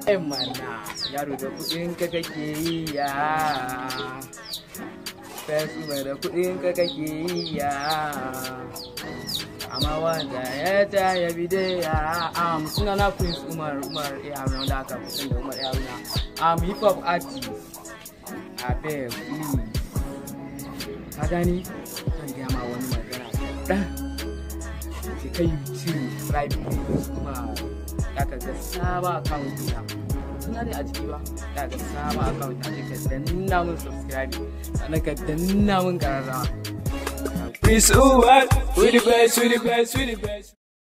mana yaro da kudin ka kake yi ya fesu mai da kudin ka kake yi ya amma wanda ya ta ya bide ya am suna na prince umar umar ya haruna da aka fi da umar ya haruna am hip hop artist abeg please ka gani zan gaya ma wani magana kaɗan sai kai subscribe please kuma ya ka ga saba account ɗina suna ne a jiki ba ya ga saba account a jiki ka danna mun subscribe sannan ka danna mun ƙararrawa Prince Uwar, we the best, we the best, we the best.